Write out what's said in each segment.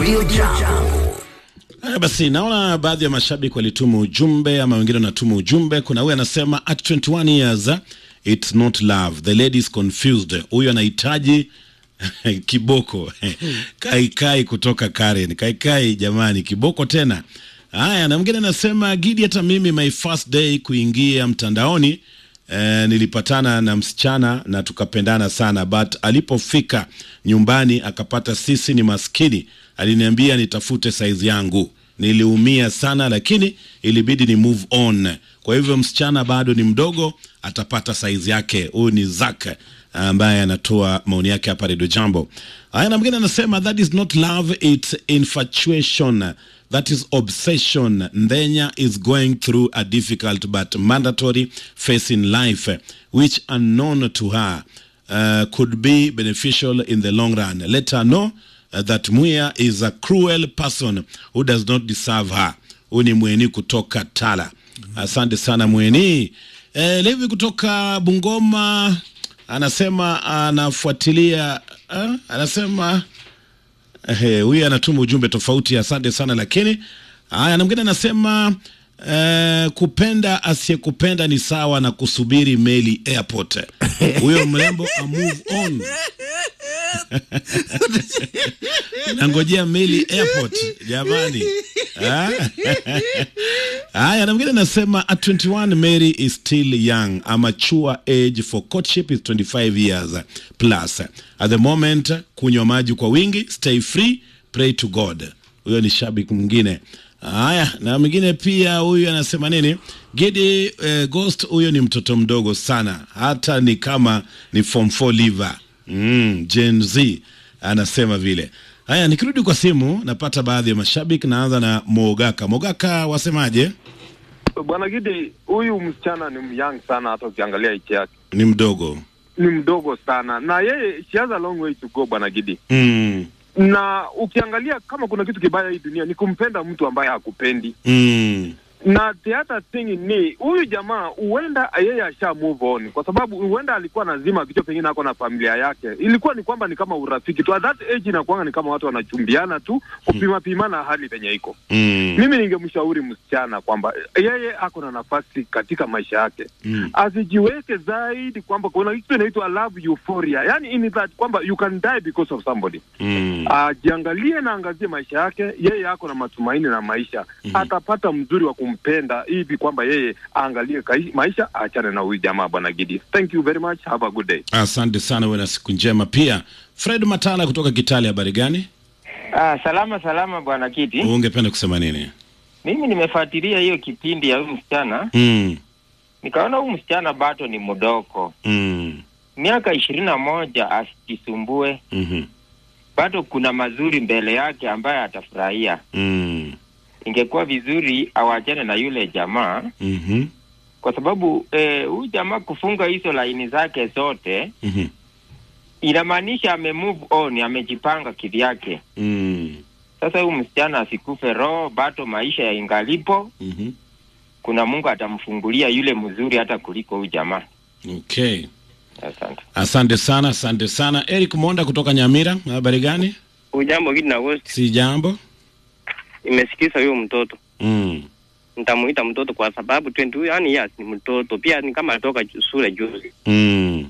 Radio Jambo. Haya basi, naona baadhi ya mashabiki walituma ujumbe ama wengine wanatuma ujumbe. Kuna huyu anasema at 21 years uh, it's not love the lady is confused. Huyu anahitaji kiboko kaikai kutoka Karen. Kaikai jamani, kiboko tena. Haya, na mwingine anasema Gidi, hata mimi my first day kuingia mtandaoni eh, nilipatana na msichana na tukapendana sana, but alipofika nyumbani akapata sisi ni maskini, aliniambia nitafute saizi yangu. Niliumia sana, lakini ilibidi ni move on. Kwa hivyo msichana bado ni mdogo, atapata saizi yake. Huyu ni Zak ambaye anatoa maoni yake hapa Redio Jambo. Haya, na mwingine anasema that is not love, it's infatuation that is obsession. Ndenya is going through a difficult but mandatory phase in life, which unknown to her uh, could be beneficial in the long run. Let her know uh, that Muya is a cruel person who does not deserve her. Huyu ni Mweni kutoka Tala. Asante sana Mweni. Eh, Levi kutoka Bungoma anasema anafuatilia eh, anasema Ehe, huyu anatuma ujumbe tofauti. Asante sana lakini, haya, na mwingine anasema eh, kupenda asiyekupenda ni sawa na kusubiri meli airport. Huyo mrembo a move on nangojea meli airport jamani. Ah? Haya, na mwingine anasema at 21 Mary is still young. A mature age for courtship is 25 years plus. At the moment, kunywa maji kwa wingi, stay free, pray to God. Huyo ni shabiki mwingine. Haya, na mwingine pia huyu anasema nini? Gidi eh, Ghost, huyo ni mtoto mdogo sana, hata ni kama ni form 4 liver. Mm, Gen Z anasema vile. Haya, nikirudi kwa simu napata baadhi ya mashabiki. Naanza na Mogaka. Mogaka, wasemaje? Bwana Gidi, huyu msichana ni myang sana, hata ukiangalia ichi yake Ni mdogo. ni mdogo sana, na yeye she has a long way to go, Bwana Gidi. Mm, Na ukiangalia kama kuna kitu kibaya hii dunia ni kumpenda mtu ambaye hakupendi, mm, na the other thing ni huyu jamaa huenda yeye asha move on, kwa sababu huenda alikuwa nazima kichwa, pengine ako na familia yake. Ilikuwa ni kwamba ni kama urafiki tu, at that age inakuanga ni kama watu wanachumbiana tu kupima pimana hali penye iko mm, mimi ningemshauri msichana kwamba yeye ako na nafasi katika maisha yake mm. asijiweke zaidi kwamba kuna kitu inaitwa love euphoria, yani in that kwamba you can die because of somebody. Mm. Ajiangalie na angazie maisha yake, yeye ako na matumaini na maisha Mhm. atapata mzuri wa kumpenda hivi kwamba yeye aangalie kai- maisha, aachane na huyu jamaa. Bwana Gidi, thank you very much, have a good day. Asante sana, uwe na siku njema pia. Fred Matala kutoka Kitale, habari gani? Ah, salama salama bwana Kiti. Ungependa kusema nini? Mimi nimefuatilia hiyo kipindi ya huyu msichana, Mm, nikaona huyu msichana bado ni mdogo, mm, miaka ishirini na moja, asijisumbue, mhm, bado kuna mazuri mbele yake ambaye atafurahia. mm, Ingekuwa vizuri awachane na yule jamaa, mhm, kwa sababu eh, huyu jamaa kufunga hizo laini zake zote mhm, inamaanisha ame move on, amejipanga kivyake. mm, Sasa huyu msichana asikufe roho, bado maisha ya ingalipo, mhm. kuna Mungu atamfungulia yule mzuri hata kuliko huyu jamaa. Okay, Asante. asante sana, asante sana. Eric Monda kutoka Nyamira, habari gani? Ujambo Gidi na Ghost, Si jambo. imesikiza huyo mtoto, Mm, nitamuita mtoto kwa sababu 20 yani yes, ni mtoto pia, ni kama alitoka ju- shule juzi. mm,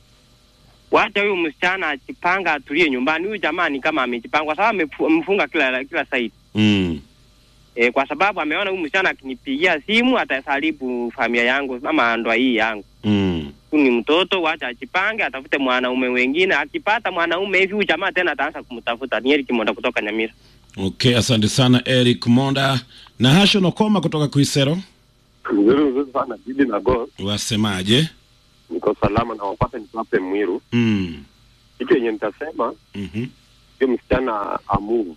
Wacha huyo msichana ajipanga, atulie nyumbani. Huyu jamaa ni kama amejipanga, kwa sababu amefu- amefunga kila kila side mm, e, kwa sababu ameona huyu msichana akinipigia simu atasaribu familia yangu ama ndoa hii yangu. mm. Huyu ni mtoto, wacha ajipange, atafute mwanaume wengine. Akipata mwanaume hivi, huyu jamaa tena ataanza kumtafuta. Ni Eric Monda kutoka Nyamira. Okay, asante sana Eric Monda na Hasho Nokoma kutoka Kuisero, Mzuri mzuri sana Gidi na Go, wasemaje? niko salama na wapata nikape Mwiru. Mm, Kitu yenye nitasema mhm, hiyo msichana amu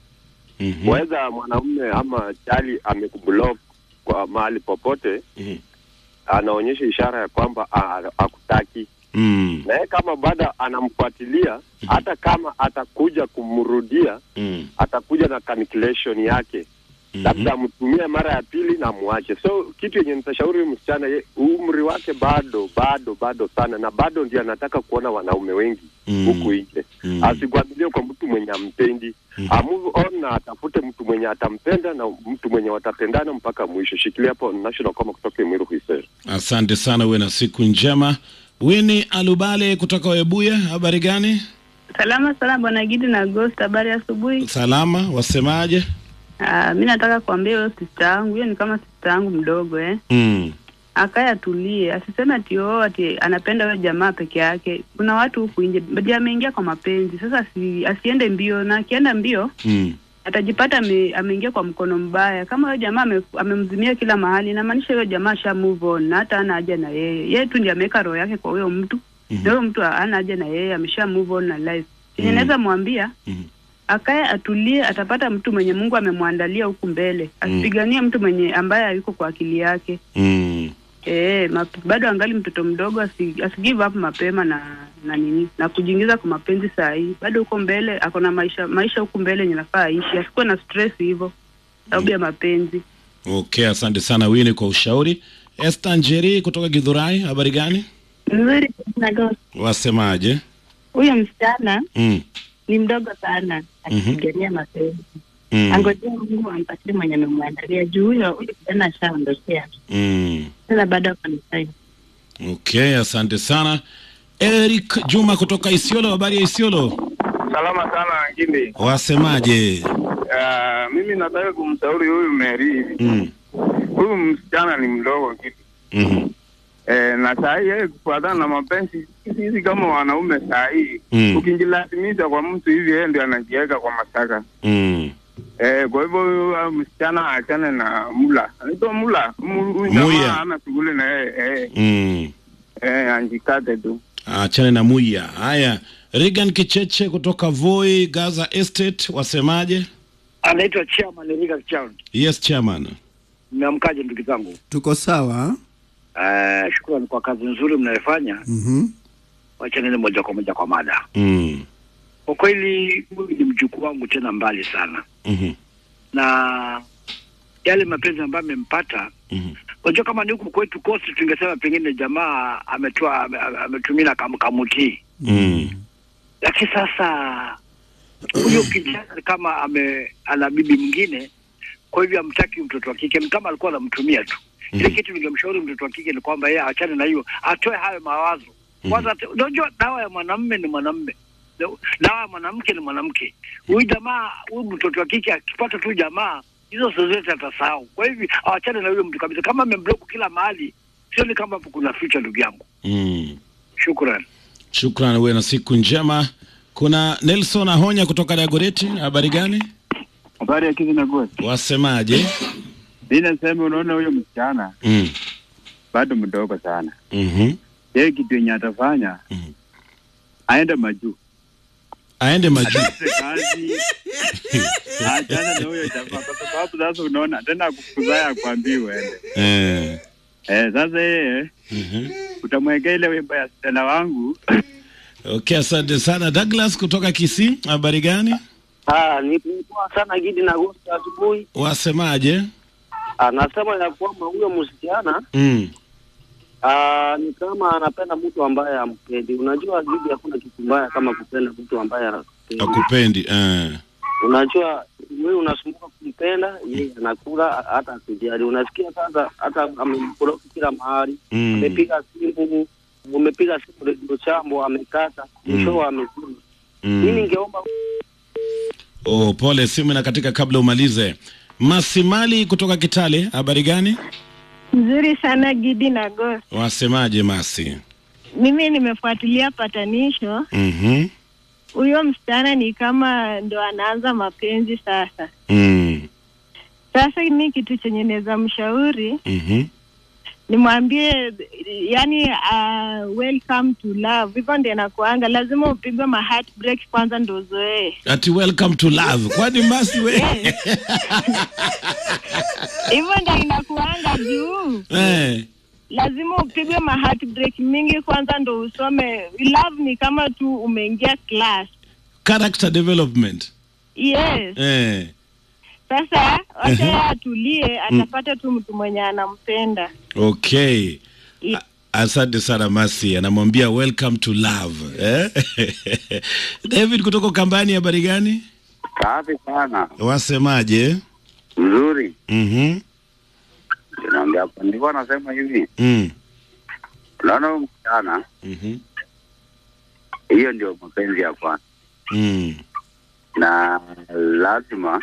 mhm, waweza mwanaume ama chali amekublock kwa mahali popote, mhm, anaonyesha ishara ya kwamba a- akutaki, mm, na yeye kama bado anamfuatilia, hata kama atakuja kumrudia, mm, atakuja na calculation yake labda amtumie mara ya pili na muache. So kitu yenye nitashauri huyu msichana, ye- umri wake bado bado bado sana, na bado ndio anataka kuona wanaume wengi Mm. huku nje. Mm. Asikwamilie kwa mtu mwenye ampendi, Mhm. a move on na atafute mtu mwenye atampenda na mtu mwenye watapendana mpaka mwisho. Shikilia hapo National Koma kutoka Imiru Huisero. Asante sana, uwe na siku njema. Wini Alubale kutoka Webuye, habari gani? Salama sana bwana Gidi na Ghost, habari ya asubuhi. Salama, wasemaje? Ah, mi nataka kuambia huyo sister yangu, hiyo ni kama sister yangu mdogo eh. Mm. Akaye atulie, asiseme ati oh, ati anapenda huyo jamaa peke yake. Kuna watu huku nje ndio ameingia kwa mapenzi. Sasa asi, asiende mbio na akienda mbio Mm. atajipata ame, ameingia kwa mkono mbaya. Kama huyo jamaa ame, amemzimia kila mahali, inamaanisha huyo jamaa sha move on na hata hana haja na yeye. Yeye tu ndiye ameweka roho yake kwa huyo mtu. Mhm. Na huyo mtu hana haja na yeye, amesha move on na life. Chenye Mhm. naweza mwambia Mhm. akae atulie, atapata mtu mwenye Mungu amemwandalia huku mbele. Asipiganie mtu mwenye ambaye hayuko kwa akili yake. Mm. Eh, map- bado angali mtoto mdogo, asi, asi give up mapema na na nini na kujiingiza kwa mapenzi saa hii. Bado huko mbele ako na maisha maisha huku mbele yenye nafaa aishi, asikuwe na stress hivyo sababu ya mapenzi. Okay, asante sana Wini kwa ushauri. Esther Njeri kutoka Githurai, habari gani? Nzuri na Ghost. Wasemaje? Huyo msichana Mm. ni mdogo sana akipigania mapenzi. Mm. Angojea Mungu ampatie mwenye amemwandalia juu huyo huyo kijana ashaondokea. Mm. Sasa bado ako na time. Okay, asante sana. Eric Juma kutoka Isiolo, habari ya Isiolo? Salama sana Ngindi. Wasemaje? Uh, mimi nataka kumshauri huyu Mary. Mm. Huyu msichana ni mdogo kitu. Mhm. Eh, na saa hii yeye kufuatana na mapenzi sisi kama wanaume saa hii Mm. ukijilazimisha kwa mtu hivi yeye ndio anajiweka kwa mashtaka. Mm. Eh, kwa hivyo huyu uh, msichana aachane na mula. Anaitwa mula. Mu- Huyu Muya. jamaa hana shughuli na yeye. Eh, Mm. eh, anjikate tu. Achane na Muya. Haya, Regan Kicheche kutoka Voi Gaza Estate, wasemaje? anaitwa chairman Erika Kichao. Yes chairman. Mmeamkaje ndugu zangu? Tuko sawa. Uh, shukrani kwa kazi nzuri mnayofanya. Mhm. Wacha nene moja kwa moja kwa mada. Mm. Kwa kweli huyu ni mjukuu wangu tena mbali sana, Mhm. na yale mapenzi ambayo amempata Mhm. unajua, kama ni huku kwetu kosi, tungesema pengine jamaa ametoa ame- ame- ametumia kam, kamutii, Mm. lakini sasa huyo kijana ni kama ame ana bibi mwingine, kwa hivyo amtaki mtoto wa kike, ni kama alikuwa anamtumia tu. Ile kitu ningemshauri mtoto wa kike ni kwamba yeye achane na hiyo, atoe hayo mawazo kwanza. ate- Unajua, dawa ya mwanamume ni mwanamume, dawa ya mwanamke ni mwanamke. Huyu jamaa, huyu mtoto wa kike akipata tu jamaa hizo zozote atasahau. Kwa hivyo awachane na huyo mtu kabisa. Kama amemblock kila mahali, sioni kama hapo kuna future, ndugu yangu. Mm. Shukran. Shukran, uwe na siku njema. Kuna Nelson Ahonya kutoka Dagoreti, habari gani? Habari ya kizi na gosi. Wasemaje? Mi nasema unaona huyo msichana Mm. bado mdogo sana. Mhm. Yeye kitu yenye atafanya aende majuu, Aende majuu. atafute kazi, achana na huyo jamaa, kwa sababu sasa unaona tena akufukuzaya akwambii uende. Eh. Eh, sasa yeye Mhm. utamwekea ile wimbo ya sichana wangu Okay, asante sana Douglas kutoka Kisii, habari gani? Ah, ni poa sana Gidi na Agosti asubuhi. Wasemaje? Anasema ya kwamba huyo msichana Mm. ah, ni kama anapenda mtu ambaye ampendi. Unajua Gidi, hakuna kitu mbaya kama kupenda mtu ambaye anakupendi. Akupendi. Eh. Unajua wewe unasumbuka kumpenda, yeye anakula hata akujali. Unasikia sasa, hata amembloki kila mahali, Mm. amepiga simu, umepiga simu redio chambo, amekata mwisho amezima. Mm. Mimi ningeomba Oh, pole, simu na katika kabla umalize. Masimali kutoka Kitale, habari gani? Nzuri sana Gidi na Ghost. Wasemaje Masi? Mimi nimefuatilia patanisho. Mhm. Huyo msichana ni kama ndo anaanza mapenzi sasa. Mm. Sasa mi kitu chenye naweza mshauri Mhm. nimwambie, yani uh, welcome to love, hivyo ndio inakuanga, lazima upigwe ma heartbreak kwanza ndo uzoee. Ati welcome to love. Kwani Masi we? Hivyo ndio inakuanga juu eh. lazima upigwe ma heartbreak mingi kwanza ndo usome. Love ni kama tu umeingia class. Character development. Yes. Eh. Sasa wacha yeye atulie, atapata tu mtu mwenye anampenda. Okay. I- A- Asante sana Masi, anamwambia welcome to love eh? David kutoka Kambani, habari gani? Safi sana, Wasemaje? mzuri. Mhm. Naongea hapo, nilikuwa nasema hivi, Mm. unaona huyu msichana, Mhm. hiyo ndio mapenzi ya kwanza, Mm. na lazima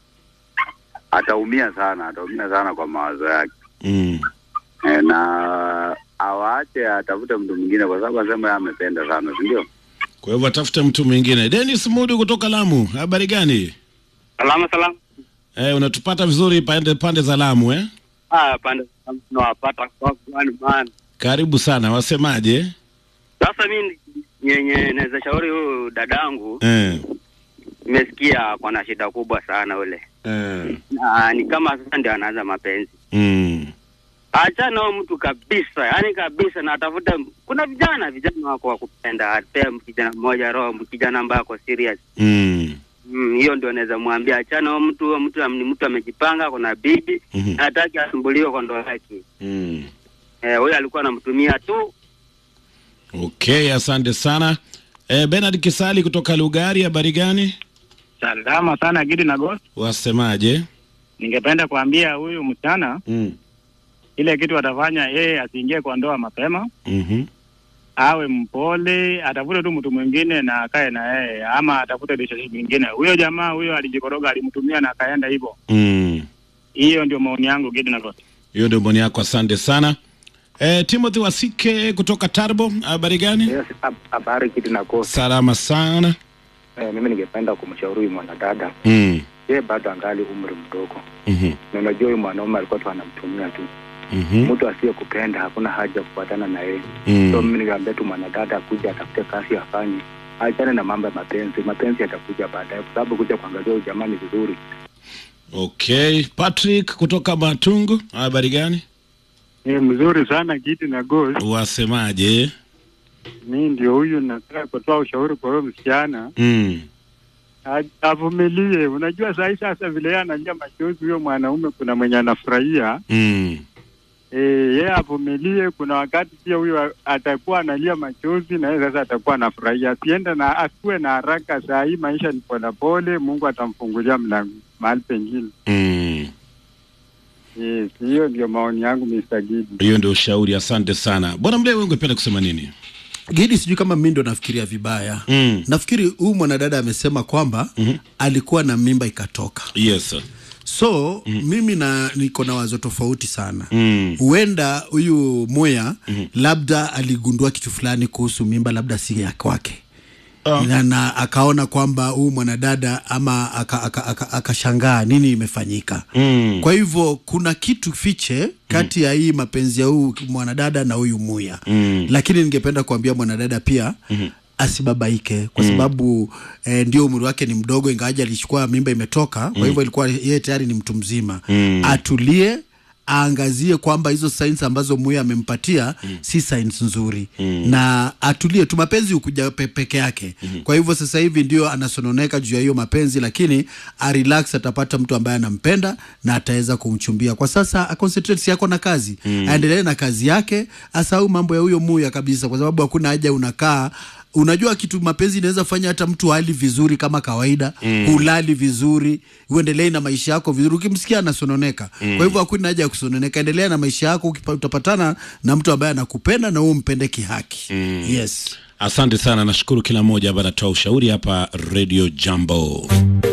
ataumia sana, ataumia sana kwa mawazo yake Mm. e, na awaache atafute mtu mwingine, kwa sababu asema yeye amependa sana, si ndio? Kwa hivyo atafute mtu mwingine. Dennis Mudu kutoka Lamu, habari gani? Salama salama. Eh, unatupata vizuri pande pande za Lamu eh? Ah, pande tunawapata kwa kwani man. Karibu sana, wasemaje? Sasa mimi yenye naweza shauri huyu dadangu, Eh. nimesikia ako na shida kubwa sana ule, Eh. na ni kama sasa ndio anaanza mapenzi. Mm. Achana huyo mtu kabisa, yani kabisa, na atafuta. Kuna vijana vijana wako wa kupenda, apea kijana mmoja roho, kijana ambaye ako serious Mm. Mm, hiyo ndio naweza mwambia achana huyo mtu. Huyo mtu ni mtu amejipanga, kuna bibi Mhm. hataki asumbuliwe kwa ndoa yake. Mm. Eh, huyo alikuwa anamtumia tu Okay, asante sana. Eh, Bernard Kisali kutoka Lugari, habari gani? Salama sana Gidi na Ghost. Wasemaje? Ningependa kuambia huyu msichana Mm. ile kitu atafanya yeye asiingie kwa ndoa mapema, Mhm. awe mpole, atafute tu mtu mwingine na akae na yeye, ama atafute relationship nyingine. Huyo jamaa huyo alijikoroga, alimtumia na akaenda hivyo. Mm. Hiyo ndio maoni yangu Gidi na Ghost. Hiyo ndio maoni yako, asante sana. Eh, Timothy Wasike kutoka Tarbo, habari gani? Yes, hab- habari Gidi na Ghost. Salama sana. Eh, mimi ningependa kumshauri huyu mwanadada Mm. yeye bado angali umri mdogo, Mhm. na unajua huyu mwanaume alikuwa tu anamtumia tu. Mhm. Mtu asiyekupenda hakuna haja ya kufuatana na yeye. Mm. So mimi ningeambia tu mwanadada akuja atafute kazi afanye, achane na mambo ya mapenzi. Mapenzi yatakuja baadaye, kwa sababu kuja kuangalia huyu jamaa ni vizuri. Okay, Patrick kutoka Matungu, habari gani? Ni mzuri sana Gidi na Ghost. Wasemaje? Mi ndio huyu nataka kutoa ushauri kwa huyo msichana Mm. A- avumilie. Unajua saa hii sasa vile yeye analia machozi, huyo mwanaume kuna mwenye anafurahia Mm. eh, yeye avumilie. Kuna wakati pia huyo atakuwa analia machozi na yeye sasa atakuwa anafurahia. Asiende na asikuwe na haraka. Saa hii maisha ni polepole, Mungu atamfungulia mlango mahali pengine. Mm. Yes, hiyo ndio maoni yangu Mr. Gidi. Hiyo ndio ushauri, asante sana. Bwana Mlee, wewe ungependa kusema nini? Gidi, sijui kama mi ndo nafikiria vibaya mm. Nafikiri huyu mwanadada amesema kwamba mm-hmm. alikuwa na mimba ikatoka, Yes. sir. so mm. mimi na niko na wazo tofauti sana Mm. huenda huyu Moya labda aligundua kitu fulani kuhusu mimba, labda si ya kwake na, na akaona kwamba huyu mwanadada ama akashangaa aka, aka, akashangaa nini imefanyika Mm. kwa hivyo kuna kitu fiche kati ya hii mapenzi ya huyu mwanadada na huyu Muya Mm. lakini ningependa kuambia mwanadada pia Mhm. asibabaike kwa Mm. sababu eh, ndio umri wake ni mdogo ingawaji alichukua mimba imetoka kwa Mm. hivyo ilikuwa yeye tayari ni mtu mzima Mm. atulie aangazie kwamba hizo signs ambazo Muya amempatia si signs nzuri Mm. na atulie tu mapenzi hukuja pe, peke yake kwa hivyo sasa hivi ndio anasononeka juu ya hiyo mapenzi lakini arelax atapata mtu ambaye anampenda na ataweza kumchumbia kwa sasa aconcentrate si yako na kazi Mm. aendelee na kazi yake asahau mambo ya huyo Muya kabisa kwa sababu hakuna haja unakaa unajua kitu mapenzi inaweza fanya hata mtu hali vizuri kama kawaida Mm. hulali vizuri uendelee na maisha yako vizuri ukimsikia anasononeka Mm. kwa hivyo hakuna haja ya kusononeka endelea na maisha yako ukipa- utapatana na mtu ambaye anakupenda na wewe umpende kihaki Mm. yes Asante sana, nashukuru kila mmoja ambaye anatoa ushauri hapa Radio Jambo.